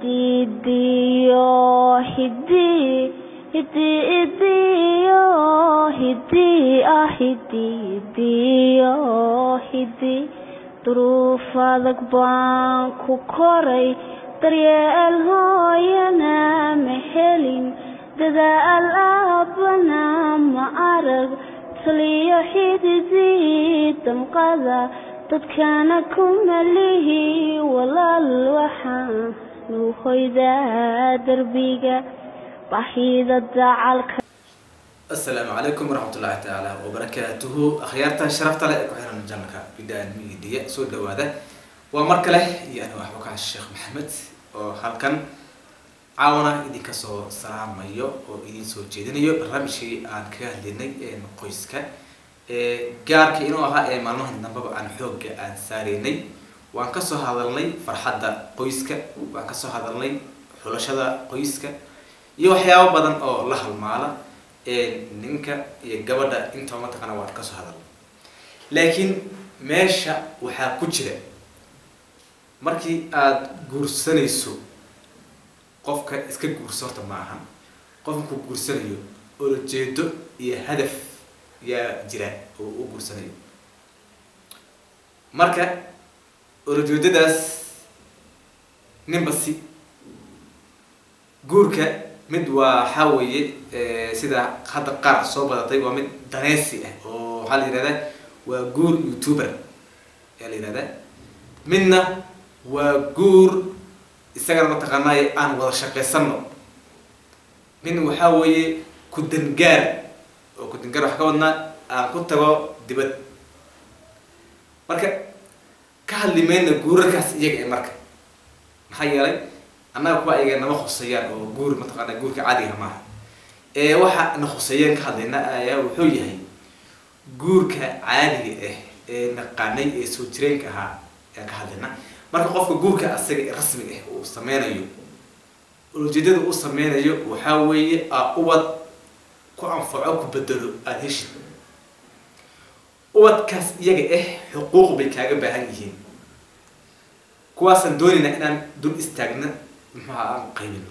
hidiidiyo hidii hidiidiyo hidii ah hidiidiyo hidii duruuf adag baan ku koray daryeel hooyana ma helin dadaal aabbana ma arag taliyo xididii damqada dadkana kuma lihi walaal waxaan nu hoydaa derbiga baahida dacalka asalaamu calaykum waraxmatullaahi tacaala wabarakaatuhu akhyaarta sharafta leh ee ku xiran janalka bidaan miidiya soo dhawaada waa mar kale iyo aniga waxba ka sheekh maxamed oo halkan caawana idinka soo salaamayo oo idin soo jeedinayo barnaamijkii aan kaga hadlinay qoyska gaarka inuu ahaa ee maalmahan dambeba aan xoogga aan saareynay waan kasoo hadalnay farxadda qoyska waan kasoo hadalnay xulashada qoyska iyo waxyaabo badan oo la halmaala ninka iyo gabadha intaba mataqaana waan kasoo hadalnay laakiin meesha waxaa ku jira markii aada guursanayso qofka iska guurso horta ma ahan qofku guursanayo olojeedo iyo hadaf yaa jira oo u guursanayo marka olojeedadaas ninba si guurka mid waa waxaa weeye sida hadda qaar soo badatay waa mid daneysi ah oo waxaa la yihahdaa waa guur youtuber ayaa la yihahdaa midna waa guur isagana mataqaanay aan wada shaqaysano min waxaa weeye ku dangaar oo ku dangaar waxaa ka wadnaa aan ku tago dibad marka ka hadli mayna guurarkaas iyaga e marka maxaa yeelay annaga kuwa iyaga nama khuseeyaan oo guur mataqaana guurka caadiga maaha ee waxa na khuseeyeen ka hadlayna ayaa wuxuu yahay guurka caadiga ah ee naqaanay ee soo jireenka ahaa ayaan ka hadlayna marka qofka guurka asaga rasmiga ah uu sameynayo ujeedada uu sameynayo waxaa weeye aa ubad ku anfaco ku bedelo aada heshid ubadkaas iyaga ah xuquuq bay kaaga baahan yihiin kuwaasaan doonayna inaan dul istaagna muxuha aan qaybino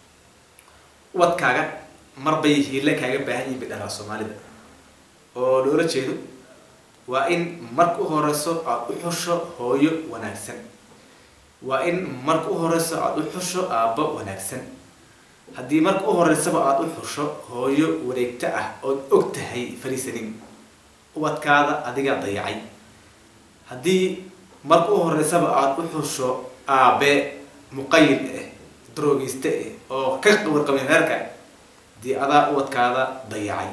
ubadkaaga marbay hiile kaaga baahan yihin bay dharaa soomaalida oo loola jeedo waa in marka u horeyso aada u xusho hooyo wanaagsan waa in marka u horeyso aada u xusho aabbo wanaagsan haddii marka u horeysaba aada u xusho hooyo wareegto ah ood og tahay fariisanin ubadkaada adigaa dayacay haddii marka u horeysaba aada u xusho aabe muqayil ah droogeyste ah oo ka warqabin reerka dii adaa ubadkaada dayacay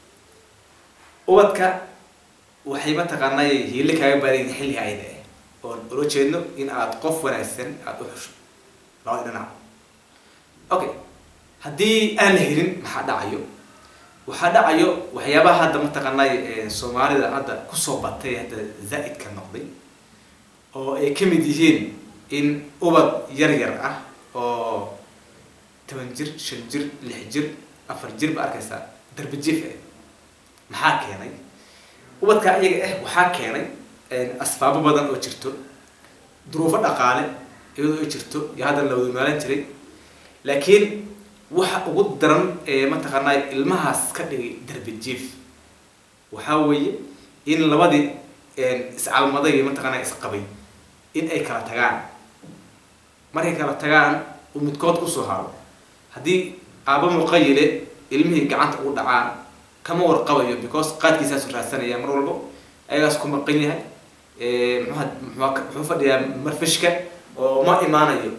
ubadka waxay mataqaanay hiile kaaga baadayin xilliga ayda ah oon ula jeedno in aada qof wanaagsan aada u xusho labada dhinac okay haddii aan la helin maxaa dhacayo waxaa dhacayo waxyaabaha hadda mataqaanay soomaalida hadda kusoo batay hadda zaa-idka noqday oo ay ka mid yihiin in ubad yar yar ah oo toban jir shan jir lix jir afar jir ba arkaysaa darbi jif ah maxaa keenay ubadka iyaga ah waxaa keenay asbaabo badan oo jirto duruufo dhaqaale iyadoo ay jirto iyo hadda la wada maalan jiray laakiin waxa ugu daran ee mataqaanaa ilmahaas ka dhigay darbi jief waxaa weeye in labadii iscalmaday iyo mataqaanaa isqabay in ay kala tagaan markay kala tagaan uu midkood kusoo haro haddii aaba muqayile ilmihii gacanta ugu dhacaan kama warqabayo because qaadkiisaasu raadsanaya mar walbo ayagaas ku maqan yahay mxua mxua wuxuu fadhiyaa marfishka oo ma imaanayo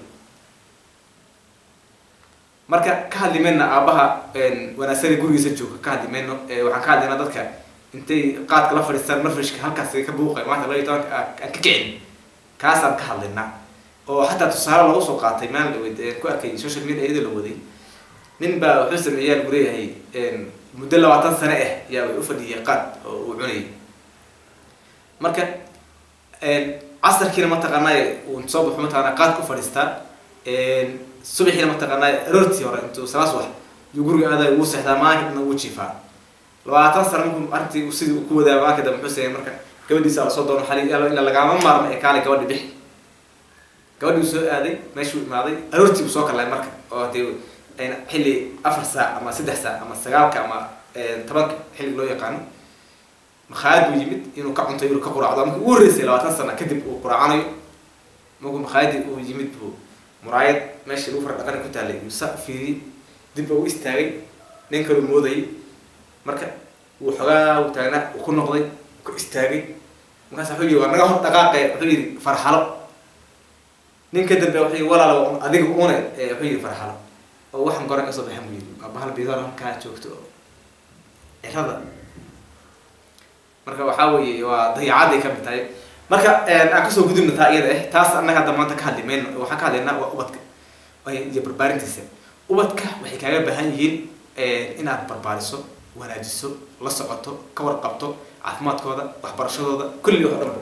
marka ka hadli mayna aabaha wanaagsada gurigiisa jooga ka hadli mayno waxaan ka hadlaynaa dadka intay qaadka la fadhiistaan marfishka halkaas ka buuqay maanta laba iyo tobanka aan ka kicin kaasaan ka hadlaynaa oo xataa tusaale lagu soo qaatay maalin dhaweyd ku arkay social media iyadoo la waday nin baa wuxuu sameeyaa lagu leeyahay muddo labaatan sane ah yaa way u fadhiyay qaad oo uu cunayay marka casarkiina mataqaanay uu soo baxo mataqana qaad ku fadhiistaa subaxiina mataqaanay aroortii hore intuu salaas wax yuu guriga aaday ugu seexdaa maankana ugu jiifaa labaatan sano markuu arrintii sidii ku wadaa maanka dambe muxuu sameeyay marka gabadhiisa lasoo doono xali ila lagama maarmo ee kaale gabadhi bixi gabadhii uu soo aaday meeshuu imaaday aroortii buu soo kalay marka oo dee ayna xilli afar saac ama saddex saac ama sagaalka ama tobanka xilli loo yaqaano makhaayad buu yimid inuu ka cunto inuu ka quraacdo markii ugu horreysay labaatan sana kadib uu quraacanayo markuu makhaayadii uu yimid buu muraayad meeshii lagu fara dhaqani ku taallay uu saa fiiriyey dib u istaagay nin kaluu moodayay marka wuu xogaa uu taagnaa uu ku noqday ku istaagay markaas wuxuu yidhi waa naga hor dhaqaaqe wuxuu yidhi farxalo nin ka dambe wuxuu yidhi walaal adiga une wuxuu yidhi farxalo oo waxaan goran kasoo baxan buu yidhi waa bahal bidoor halkaa joogto oo cirada marka waxaa weeye waa dayacaday ka mid tahay marka aan kasoo gudubna taa iyada ah taas annaga hadda maanta ka hadli mayno waxaan ka hadlaynaa waa ubadka iyo barbaarintiisa ubadka waxay kaaga baahan yihiin inaad barbaariso wanaajiso la socoto ka warqabto caafimaadkooda waxbarashadooda kulli wax dhanbo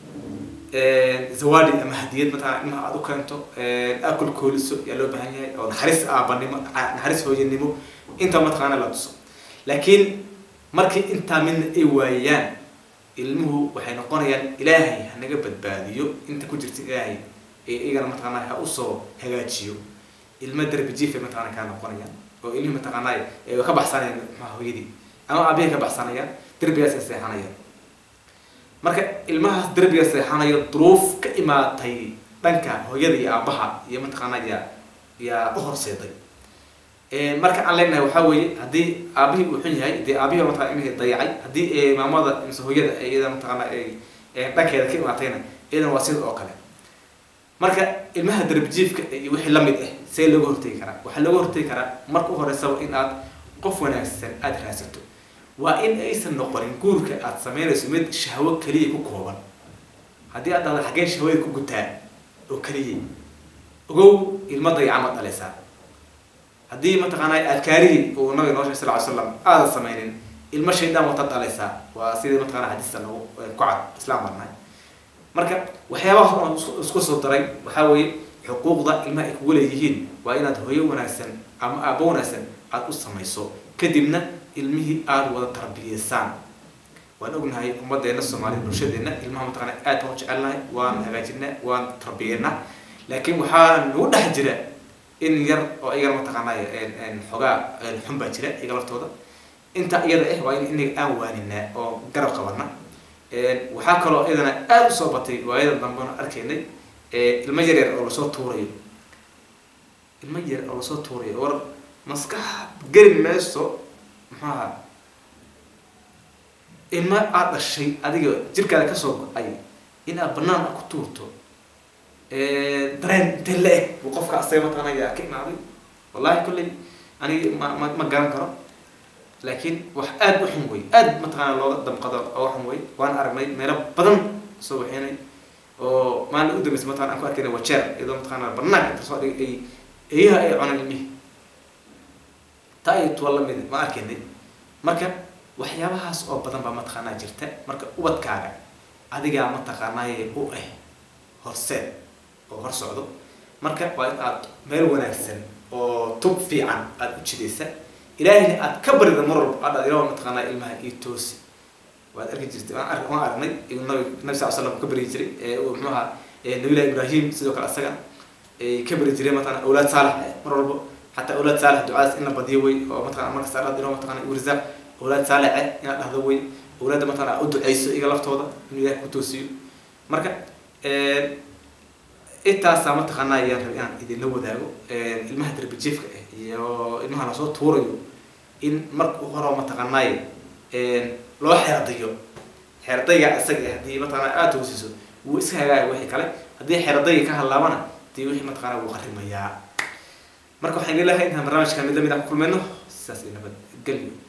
zawadi ama hadiyad mataqana ilmaha aad u keento akul kooliso yaa loo baahan yahay oo naxariis aabanimo naxariis hooyanimo inta mataqaana la tuso laakiin markii intaa midna ay waayaan ilmuhu waxay noqonayaan ilaahay hanaga badbaadiyo inta ku jirta ilaahay ee iyagana mataqaana ha usoo hagaajiyo ilma darbi jiifay mataqana kaa noqonayaan oo ilmihi mataqaanaa ay ka baxsanayaan maxaa hooyadii ama aabihi ka baxsanayaan derbigaas ay seexanayaan marka ilmahaas derbiga seexanayo duruuf ka imaatay dhanka hooyada iyo aabaha iyo mataqaanaa yaa yaa u horseeday marka aan leenahay waxaa weeye haddii aabihii uu xun yahay dee aabihii mataqana ilmihii dayacay haddii maamada mise hooyada iyada mataqaana ay dhankeeda ka imaatayna iyadana waa sida oo kale marka ilmaha darbijiifka iyo wixii lamid ah see looga hortegi karaa waxaa looga hortegi karaa marka u horeysaba in aad qof wanaagsan aada raadsato waa in aysan noqonin guurka aad sameynayso mid shahwo keliya ku kooban haddii aad dhahdo xaggeen shahwada ku gutaa oo keliya ogow ilma dayacama dhalaysaa haddii mataqaanaa adkaarihii uu nabiga noo sheegay sal ly slam aadan sameynin ilmo shaydaan wata dhalaysaa waa sidii mataqana xadiista nagu ku cad islaam baan nahay marka waxyaabaha hor isku soo daray waxaa weeye xuquuqda ilmaha ay kugu leeyihiin waa inaad hooyo wanaagsan ama aabo wanaagsan aada u samayso kadibna ilmihii aada wada tarbiyeysaan waan ognahay ummadeena soomaaliyed bulshadeena ilmaha mataqana aad baan u jecelnahay waan hagaajinaa waan tarbiyeynaa laakiin waxaa nagu dhex jira in yar oo iyagana mataqaanay xoogaa xun baa jira iyaga laftooda inta iyada ah waa in inaga aan waaninaa oo garab qabana waxaa kaloo iyadana aada usoo batay waayadan dambena arkaynay ilmo yar yar oo lasoo tuurayo ilmo yar oo lasoo tuurayo war maskax geli mayso maxuaha ilmo aad dhashay adiga jirkaada kasoo go-ay in aad banaan a ku tuurto dareen intee la eg buu qofka asaga mataqaana yaa ka imaaday wallahi kolley aniga ma ma ma garan karo laakiin wax aada u xun wey aada mataqaana looga damqado oo xun wey waan aragnay meelo badan soo waxeenay oo maalin u dambeysay mataqana aan ku arkayna wajeer iyadoo mataqaana banaanka inta soo dhigay ay eeyaha ay cunaan ilmihi taa iyo tuwa lamid ma arkaynay marka waxyaabahaas oo badan baa mataqaanaa jirta marka ubadkaaga adigaa mataqaanaaye u ah horseed oo hor socdo marka waa in aad meel wanaagsan oo tub fiican aada u jidaysa ilaahayna aad ka barida mar walba aad ilaah mataqaanaa ilmaha io toosi waad arki jirtay waan waan aragnay inuu nabi nabi sal slam ka bari jiray uu muxuu ahaa nabilah ibrahim sidoo kale asaga ka bari jiray mataqana awlaad saalax mar walba xataa awlaad saalax ducaas in la badiyo wey oo mataqana marka saalaad ilaah mataqana u risaaq awlaad saalace inaad dhahdo wey awlaadda mataqana u duceyso iga laftooda inuu ilaah ku toosiyo marka intaasaa mataqaanaa ayaan rabay inaan idinla wadaago ilmaha darbijiefka ah iyo ilmaha lasoo tuurayo in marka hore mataqaanaaye loo xeradayo xeradayga isaga ah haddii mataqana aada toosiso wuu iska hagaaya wixii kale haddii xeradayga ka hadlaabana dee wixii mataqana wuu qarimayaa marka waxaan ilahay intaan barnaamijka mid lamid aan ku kulmayno sidaas iyo nabad gelyo